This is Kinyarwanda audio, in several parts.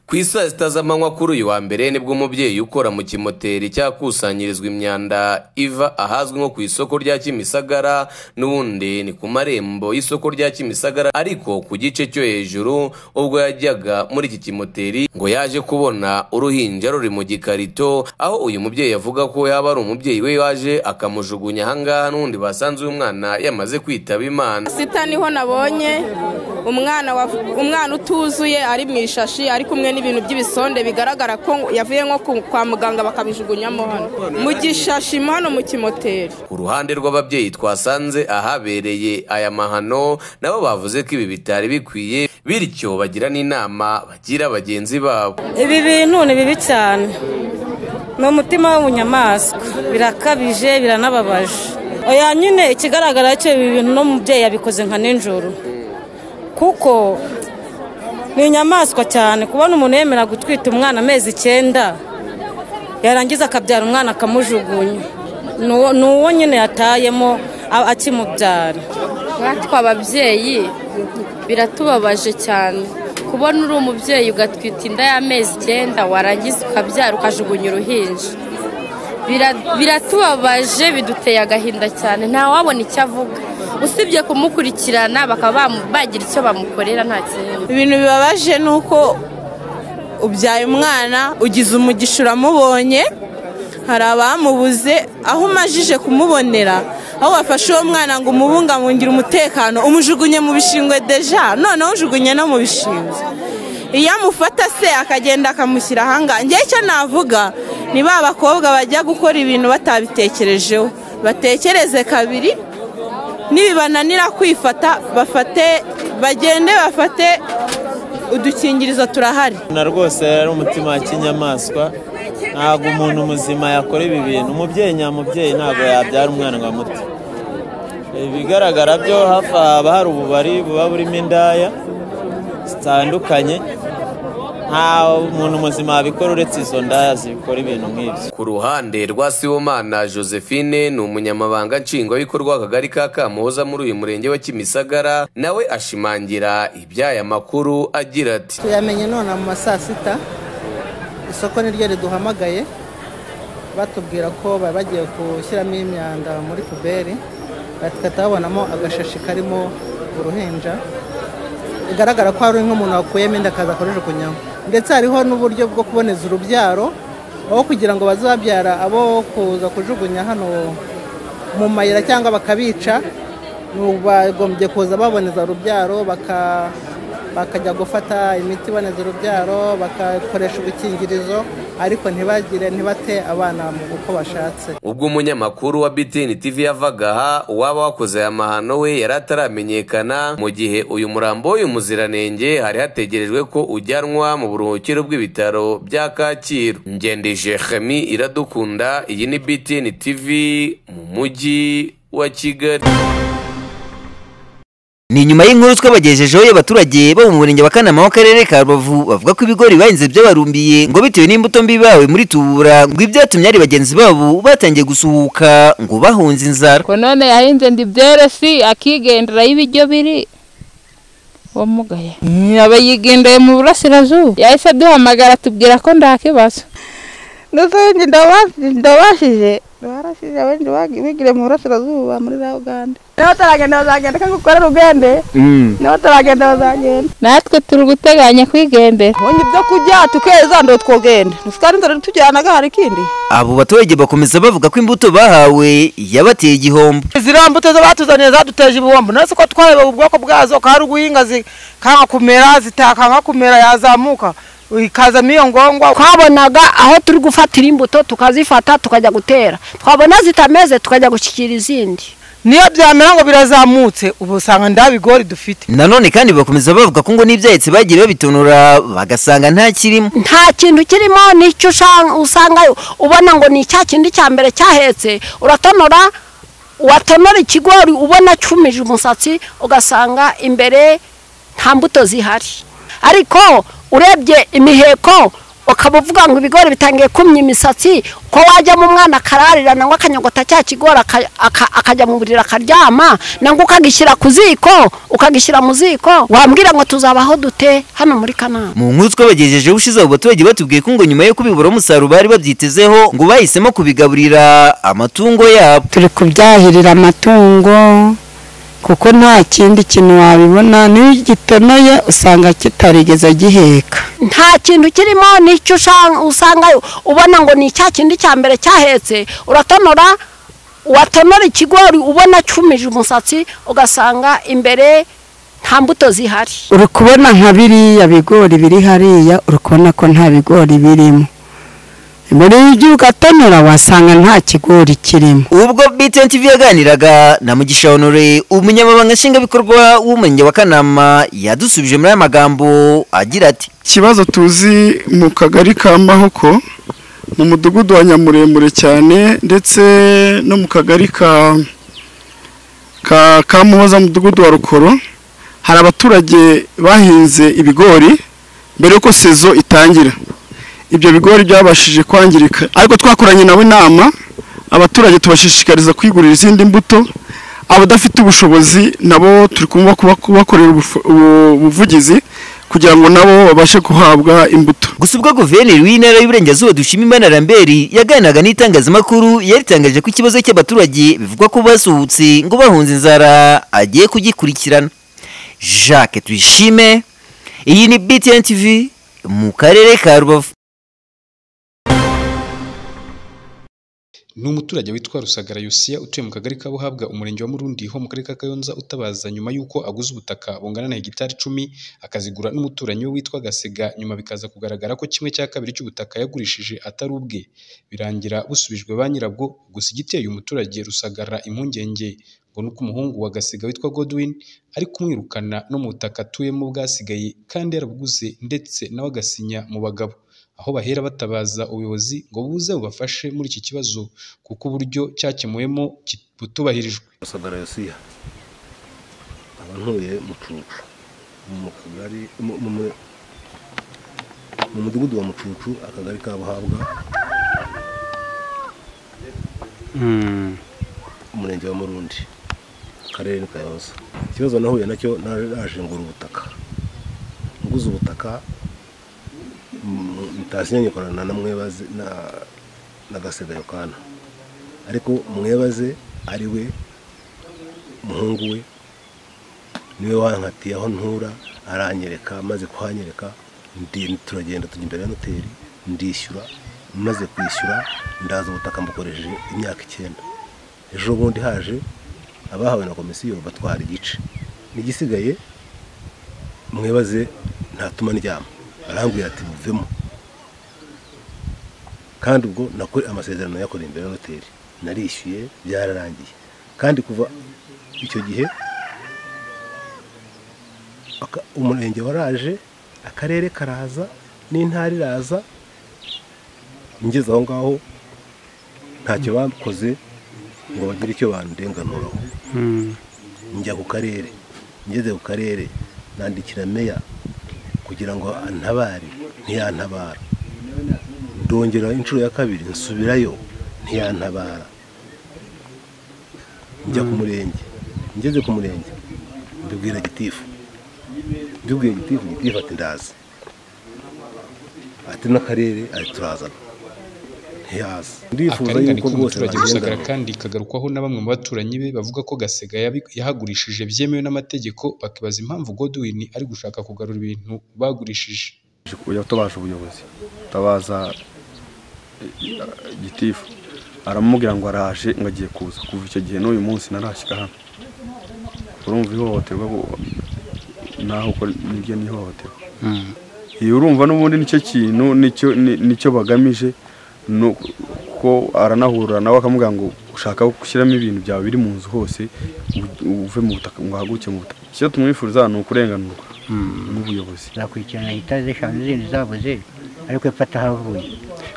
ku i saa sita z'amanywa kuri uyu wa mbere nibwo umubyeyi ukora mu kimoteri cyakusanyirizwa imyanda iva ahazwi nko ku isoko rya kimisagara n'ubundi ni ku marembo y'isoko rya kimisagara ariko ku gice cyo hejuru ubwo yajyaga muri iki kimoteri ngo yaje kubona uruhinja ruri mu gikarito aho uyu mubyeyi avuga ko yaba ari umubyeyi we waje akamujugunya ahangaha n'undi basanze uyu mwana yamaze kwitaba imana sita niho nabonye umwana wav- umwana utuzuye ari mu ishashi ari kumwe n'ibintu by'ibisonde bigaragara ko yavuye nko ku- kwa muganga bakabijugunyamo hano mu gishashi mo hano mu kimoteri ku ruhande rw'ababyeyi twasanze ahabereye aya mahano nabo bavuze ko ibi bitari bikwiye bityo bagira n'inama bagira bagenzi babo ibi bintu ni bibi cyane ni umutima w'ubunyamaswa birakabije biranababaje oya nyine ikigaragara cyo ibi bintu n'umubyeyi yabikoze nka nijoro kuko ni inyamaswa cyane kubona umuntu yemera gutwita umwana amezi icyenda yarangiza akabyara umwana akamujugunya ni uwo- ni uwo nyine yatayemo a- akimubyara natwe ababyeyi biratubabaje cyane kubona uri umubyeyi ugatwita inda y'amezi icyenda warangiza ukabyara ukajugunya uruhinja Bira- biratubabaje biduteye agahinda cyane ntawabona icyo avuga usibye kumukurikirana bakaba bamu- bagira icyo bamukorera nta kintu ibintu bibabaje ni uko ubyaye umwana ugize umugisha uramubonye hari abamubuze aho umajije kumubonera aho wafashe uwo mwana ngo umubungabungire umutekano umujugunye mu bishingwe deja noneho ujugunye no mu bishingwe iyo amufata se akagenda akamushyira ahangaha njyewe icyo navuga ni ba bakobwa bajya gukora ibintu batabitekerejeho batekereze kabiri nibibananira kwifata bafate bagende bafate udukingirizo turahari na rwose ari umutima wa kinyamaswa ntabwo umuntu muzima yakora ibi bintu umubyeyi nyamubyeyi ntabwo yabyara umwana ngo amute ibigaragara byo hafi aha haba hari ububari buba burimo indaya zitandukanye nta muntu muzima wabikora uretse izo ndaya zikora ibintu nk'ibyo ku ruhande rwa sibomana josephine ni umunyamabanga nshingwabikorwa w'akagari ka kamuhoza muri uyu murenge wa kimisagara nawe ashimangira iby'aya makuru agira ati tuyamenye none mu ma saa sita isoko niryo riduhamagaye batubwira ko bari bagiye gushyiramo imyanda muri puberi bahita babonamo agashashi karimo uruhinja bigaragara ko hari nk'umuntu wakuyemo inda akaza akoresha kunyama ndetse hariho n'uburyo bwo kuboneza urubyaro aho kugira ngo bazabyara abo kuza kujugunya hano mu mayira cyangwa bakabica ni- bagombye kuza baboneza urubyaro baka- bakajya gufata imiti iboneza urubyaro bagakoresha udukingirizo ariko ntibagire ntibate abana mu uko bashatse ubwo umunyamakuru wa BTN TV yavaga aha uwaba wakoze aya mahano we yari ataramenyekana mu gihe uyu murambo w'uyu muziranenge hari hategerejwe ko ujyanwa mu buruhukiro bw'ibitaro bya Kacyiru ngendije Chemi iradukunda iyi ni BTN TV mu mujyi wa Kigali ni nyuma y'inkuru twabagejejeho y'abaturage bo mu murenge wa kanama w'akarere ka rubavu bavuga ko ibigori bahinze by'abarumbiye ngo bitewe n'imbuto mbi bawe muri tubura ngo ibyatumye ari bagenzi babo batangiye gusuhuka ngo bahunze inzara ko none yahinze ndi byeresi akigendera y'ibiryo biri wamugaye aba yigendeye mu burasirazuba yahise aduhamagara atubwira ko nta kibazo ndasenge ndabashije barashije abenshi bigire mu burasirazuba muri za uganda niba bataragenda bazagenda kandi ukorera ugende niba bataragenda bazagenda natwe turi guteganya kwigendera bonye ibyo kurya tukeza ndo twogenda dusukara inzara tujyanaga hari ikindi abo baturage bakomeza bavuga ko imbuto bahawe yabateye igihombo ziriya mbuto zo batuzaniye zaduteje ibihombo natwe ko twareba ubwoko bwazo ko hari uguhinga zikanga kumera zitakanga kumera yazamuka ikazamo iyo ngongwa twabonaga aho turi gufatira imbuto tukazifata tukajya gutera twabona zitameze tukajya gushyikira izindi niyo byamera ngo birazamutse ubu usanga nda bigori dufite nanone kandi bakomeza bavuga ko ngo n'ibyahetse bagiye babitonora bagasanga nta kirimo nta kintu kirimo n'icyo usanga- usanga ubona ngo ni cya kindi cya mbere cyahetse uratonora watonora ikigori ubona cyumije umusatsi ugasanga imbere nta mbuto zihari ariko urebye imiheko ukaba uvuga ngo ibigori bitangiye kumya imisatsi ko wajyamo umwana akararira nangwa akanyogota cya kigori aka- aka- akajya mu buriri akaryama nangwa ukagishyira ku ziko ukagishyira mu ziko wambwira ngo tuzabaho dute hano muri kanama mu nkuru twabagejejeho ushize abo baturage batubwiye ko ngo nyuma yo kubibura umusaruro bari babyitezeho ngo bahisemo kubigaburira amatungo yabo turi kubyahirira amatungo kuko nta kindi kintu wabibona n'iyo gitonoye usanga kitarigeze giheka nta kintu kirimo n'icyo usanga usangayo ubona ngo ni cya kindi cya mbere cyahetse uratonora watonora ikigori ubona cyumije umusatsi ugasanga imbere nta mbuto zihari uri kubona nka biriya bigori biri hariya uri kubona ko nta bigori birimo imbere y'igihe ugatonora wasanga nta kigori kirimo ubwo btn tv yaganiraga na mugisha honore umunyamabanga nshingwabikorwa w'umurenge wa kanama yadusubije muri aya magambo agira ati ikibazo tuzi mu kagari ka mahoko mu mudugudu wa nyamuremure cyane ndetse no mu kagari ka ka ka muhoza mu mudugudu wa rukoro hari abaturage bahinze ibigori mbere y'uko sezo itangira ibyo bigori byabashije kwangirika ariko twakoranye nabo inama abaturage tubashishikariza kwigurira izindi mbuto abadafite ubushobozi nabo turi kumva kuba- kubakorera ubufu- ubu- ubuvugizi kugira ngo nabo babashe guhabwa imbuto gusa ubwo guverineri w'intara y'uburengerazuba dushimimana ramberi yaganiraga n'itangazamakuru yaritangaje ko ikibazo cy'abaturage bivugwa ko basuhutse ngo bahunze inzara agiye kugikurikirana jacques tuyishime iyi ni btn tv mu karere ka rubavu ni umuturage witwa rusagara yosiya utuye mu kagari ka buhabwa umurenge wa murundi ho mu karere ka kayonza utabaza nyuma y'uko aguze ubutaka bungana na hegitari icumi akazigura n'umuturanyi we witwa gasega nyuma bikaza kugaragara ko kimwe cya kabiri cy'ubutaka yagurishije atari ubwe birangira busubijwe ba nyirabwo gusa igiteye umuturage rusagara impungenge ngo ni uko umuhungu wa gasega witwa godwin ari kumwirukana no mu butaka atuyemo bwasigaye kandi yarabuguze ndetse nawe agasinya mu bagabo aho bahera batabaza ubuyobozi ngo buze bubafashe muri iki kibazo kuko uburyo cyakemuwemo ki- butubahirijwe rusagara yosiya aba ntuye mu cucu mu kagari mu- mu- mu- mu mudugudu wa mucucu akagari ka buhabwa umurenge wa murundi akarere ni kayoza ikibazo nahuye nacyo nari naje ngura ubutaka nguze ubutaka mm, bitasinyanye korana na mwebaze na- na gasega yokana ariko mwebaze ari we umuhungu we niwe wankatiye aho ntura aranyereka amaze kuhanyereka ndi- turagenda tujya imbere ya noteri ndishyura maze kwishyura ndaza ubutaka mbukoresheje imyaka icyenda ejo bundi haje abahawe na komisiyo batwara igice n'igisigaye mwebaze ntatuma ndyama arambwira ati muvemo kandi ubwo nakore amasezerano yakoreye imbere ya hoteli narishyuye byararangiye kandi kuva icyo gihe aka- umurenge waraje akarere karaza n'intara iraza ngeze aho ngaho ntacyo bakoze ngo bagire icyo bandenganuraho njya ku karere ngeze ku karere nandikira meya kugira ngo antabare ntiyantabara ndongera inshuro ya kabiri nsubirayo ntiyantabara njya ku murenge ngeze ku murenge mbibwira gitifu mbibwiye gitifu gitifu ati ndazi ati n'akarere ati turazana ntiyaza ndifuza akarengane yuko rwose k'umuturage rusagara bagendanira. kandi kagarukwaho na bamwe mu baturanyi be bavuga ko gasega yabi- yahagurishije byemewe n'amategeko bakibaza impamvu godwin ari gushaka kugarura ibintu bagurishije tuje kujya tubasha ubuyobozi tabaza gitifu aramubwira ngo araje ngo agiye kuza kuva icyo gihe n'uyu munsi narashyira hano urumva ihohoterwa bu- naho uko niryo ni ihohoterwa iyo urumva n'ubundi nicyo kintu nicyo ni- nicyo bagamije ni uko- ko aranahura nawe akamubwira ngo ushaka gushyiramo ibintu byawe biri mu nzu hose u- uve mu butaka ngo uhaguruke mu butaka icyo tumwifuriza ni ukurenganurwa n'ubuyobozi zakurikirana gitari zeshanu n'izindi zabuze ariko epfa atahavuye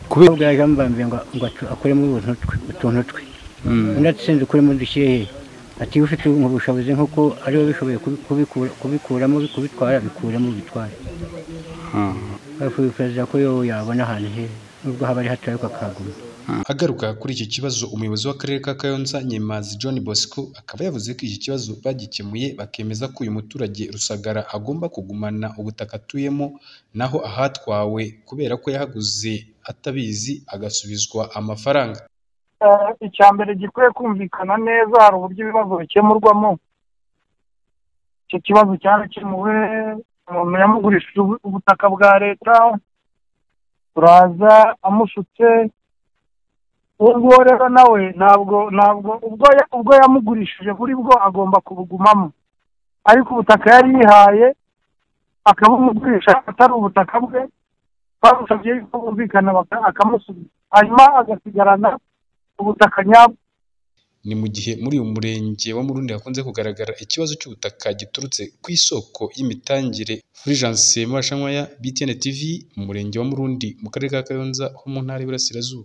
kubera ubwo yaje amubambiye ngo ngo atu- akuremo utuntu twe utuntu twe Mm. undi ati sinzi ukuremo dushyire he ati iyo ufite ubwo bushobozi nk'uko ariwe bishoboye kubi- kubikura- kubikuramo kubitwara bikuramo bitware bavuye perezida ko yo yabona ahantu heza nubwo haba ari hato ariko akahaguma Agaruka kuri iki kibazo umuyobozi w'akarere ka Kayonza Nyemazi John Bosco akaba yavuze ko iki kibazo bagikemuye bakemeza ko uyu muturage Rusagara agomba kugumana ubutaka atuyemo naho ahatwawe kubera ko yahaguze atabizi agasubizwa amafaranga icya mbere gikwiye kumvikana neza hari uburyo ibibazo bikemurwamo icyo kibazo cyarakemuwe umuntu yamugurishije ubu- ubutaka bwa leta turaza amushutse uwo nguwo rero nawe ntabwo ntabwo ubwo ya- ubwo yamugurishije buri bwo agomba kubugumamo ariko ubutaka yari yihaye akabugurisha atari ubutaka bwe twamusabye yuko bumvikana baka- akamusubiza hanyuma agasigarana ubutaka nyabwo ni mu gihe muri uyu murenge wa Murundi hakunze kugaragara ikibazo cy'ubutaka giturutse ku isoko y'imitangire Fulgence Murashankwaya BTN TV mu murenge wa Murundi mu karere ka Kayonza ho mu ntara y'Iburasirazuba